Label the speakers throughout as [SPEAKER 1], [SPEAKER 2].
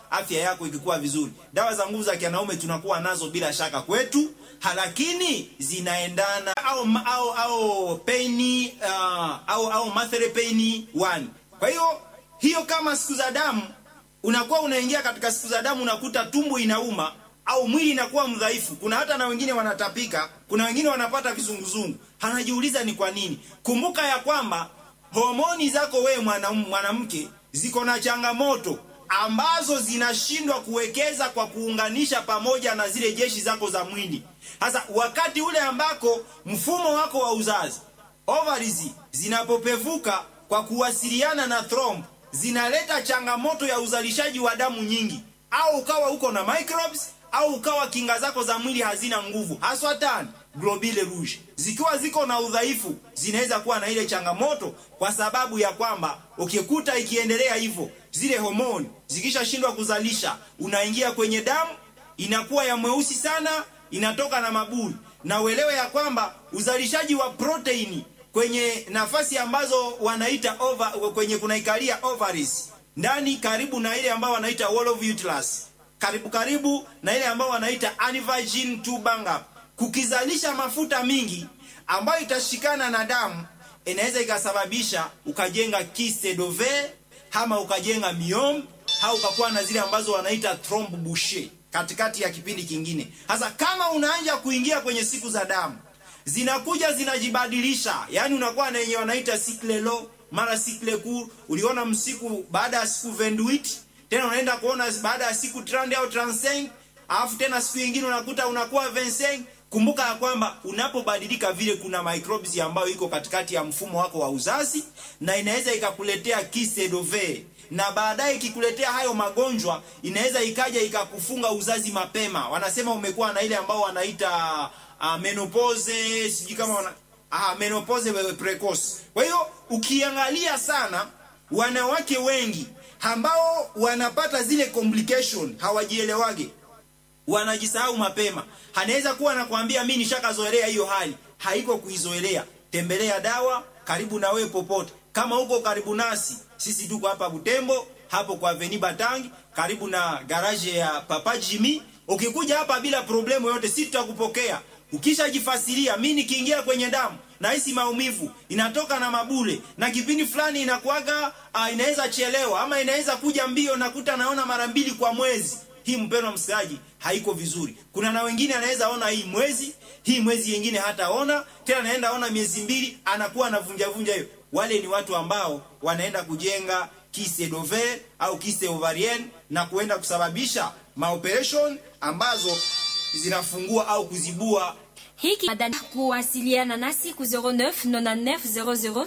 [SPEAKER 1] afya yako ikikuwa vizuri. Dawa za nguvu za kianaume tunakuwa nazo bila shaka kwetu, lakini zinaendana au au au pain uh, au au mathere pain one. Kwa hiyo hiyo kama siku za damu unakuwa unaingia katika siku za damu unakuta tumbo inauma au mwili inakuwa mdhaifu. Kuna hata na wengine wanatapika, kuna wengine wanapata vizunguzungu. Hanajiuliza ni kwa nini. Kumbuka ya kwamba homoni zako wewe mwanamke ziko na changamoto ambazo zinashindwa kuwekeza kwa kuunganisha pamoja na zile jeshi zako za mwili. Sasa wakati ule ambako mfumo wako wa uzazi ovaries zinapopevuka kwa kuwasiliana na thromb zinaleta changamoto ya uzalishaji wa damu nyingi, au ukawa uko na microbes au ukawa kinga zako za mwili hazina nguvu, haswa tani globule rouge zikiwa ziko na udhaifu, zinaweza kuwa na ile changamoto, kwa sababu ya kwamba ukikuta ikiendelea hivyo, zile homoni zikishashindwa kuzalisha, unaingia kwenye damu, inakuwa ya mweusi sana, inatoka na mabuli, na uelewe ya kwamba uzalishaji wa proteini kwenye nafasi ambazo wanaita over, kwenye kunaikalia ovaries ndani karibu na ile ambao wanaita wall of uterus karibu karibu na ile ambao wanaita aneuploidy tubanga, kukizalisha mafuta mingi ambayo itashikana na damu, inaweza ikasababisha ukajenga kyste d'ovaire ama ukajenga myome au ukakuwa na zile ambazo wanaita thromb boucher katikati ya kipindi kingine. Sasa kama unaanza kuingia kwenye siku za damu zinakuja zinajibadilisha, yani unakuwa na yenye wanaita cycle low mara cycle court. Uliona msiku baada ya siku 28 tena unaenda kuona baada ya siku 30 au 35, alafu tena siku nyingine unakuta unakuwa 25. Kumbuka ya kwamba unapobadilika vile, kuna microbes ambayo iko katikati ya mfumo wako wa uzazi na inaweza ikakuletea kyste d'ovaire, na baadaye ikikuletea hayo magonjwa inaweza ikaja ikakufunga uzazi mapema. Wanasema umekuwa na ile ambao wanaita uh, menopause, sijui kama wana ah, menopause precoce. Kwa hiyo ukiangalia sana wanawake wengi ambao wanapata zile complication hawajielewage, wanajisahau mapema. Anaweza kuwa anakuambia mimi nishakazoelea hiyo hali, haiko kuizoelea. Tembelea dawa karibu na wewe popote. Kama uko karibu nasi, sisi tuko hapa Butembo, hapo kwa Avenue Batangi, karibu na garage ya Papa Jimmy. Ukikuja hapa bila problemu yote, sisi tutakupokea. Ukishajifasiria, mimi nikiingia kwenye damu nahisi maumivu inatoka na mabule na kipindi fulani inakuaga uh, inaweza chelewa ama inaweza kuja mbio, nakuta naona mara mbili kwa mwezi. Hii mpendwa msikilizaji, haiko vizuri. Kuna na wengine anaweza ona hii mwezi hii mwezi yengine hataona tena, anaenda ona miezi mbili, anakuwa anavunja vunja hiyo. Wale ni watu ambao wanaenda kujenga kyste d'ovaire au kyste ovarienne na kuenda kusababisha maoperation ambazo zinafungua au kuzibua
[SPEAKER 2] hiki madani kuwasiliana nasi ku 09 99 00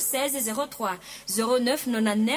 [SPEAKER 2] 16 03 09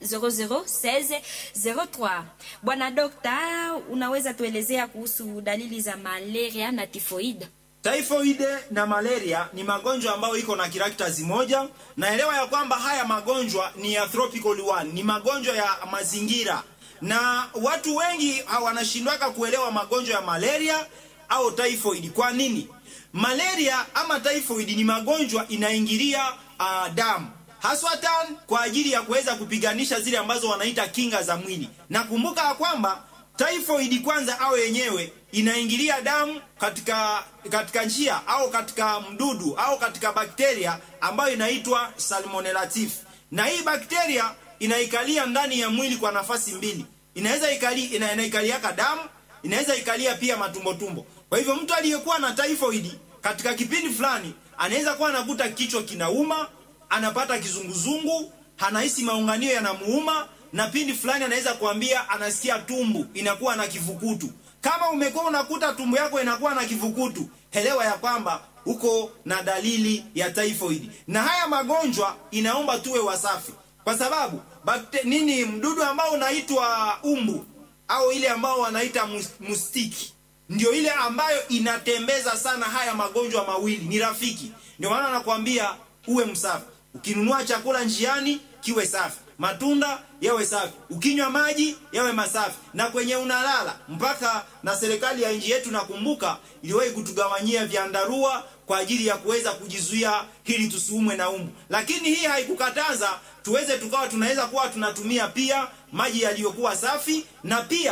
[SPEAKER 2] 99 00 16 03. Bwana Dokta, unaweza tuelezea kuhusu dalili za malaria na tifoid?
[SPEAKER 1] Typhoid na malaria ni magonjwa ambayo iko na characters moja. Naelewa ya kwamba haya magonjwa ni ya tropical one, ni magonjwa ya mazingira, na watu wengi wanashindwaka kuelewa magonjwa ya malaria au typhoid. Kwa nini? Malaria ama typhoid ni magonjwa inaingilia uh, damu haswa tan kwa ajili ya kuweza kupiganisha zile ambazo wanaita kinga za mwili. Na kumbuka ya kwamba typhoid kwanza au yenyewe inaingilia damu katika katika njia au katika mdudu au katika bakteria ambayo inaitwa Salmonella typhi, na hii bakteria inaikalia ndani ya mwili kwa nafasi mbili, inaweza ikali, ina, inaikaliaka damu, inaweza ikalia pia matumbo tumbo. Kwa hivyo mtu aliyekuwa na typhoid katika kipindi fulani anaweza kuwa anakuta kichwa kinauma, anapata kizunguzungu, anahisi maunganio yanamuuma, na pindi fulani anaweza kuambia anasikia tumbu inakuwa na kivukutu. Kama umekuwa unakuta tumbo yako inakuwa na kivukutu, elewa ya kwamba uko na dalili ya typhoid. Na haya magonjwa inaomba tuwe wasafi, kwa sababu bakte, nini mdudu ambao unaitwa umbu au ile ambao wanaita mustiki ndio ile ambayo inatembeza sana haya magonjwa mawili, ni rafiki. Ndio maana nakwambia uwe msafi. Ukinunua chakula njiani kiwe safi, matunda yawe safi, ukinywa maji yawe masafi, na kwenye unalala. Mpaka na serikali ya nchi yetu nakumbuka iliwahi kutugawanyia vyandarua kwa ajili ya kuweza kujizuia hili tusiumwe na umbu, lakini hii haikukataza tuweze tukawa tunaweza kuwa tunatumia pia maji yaliyokuwa safi na pia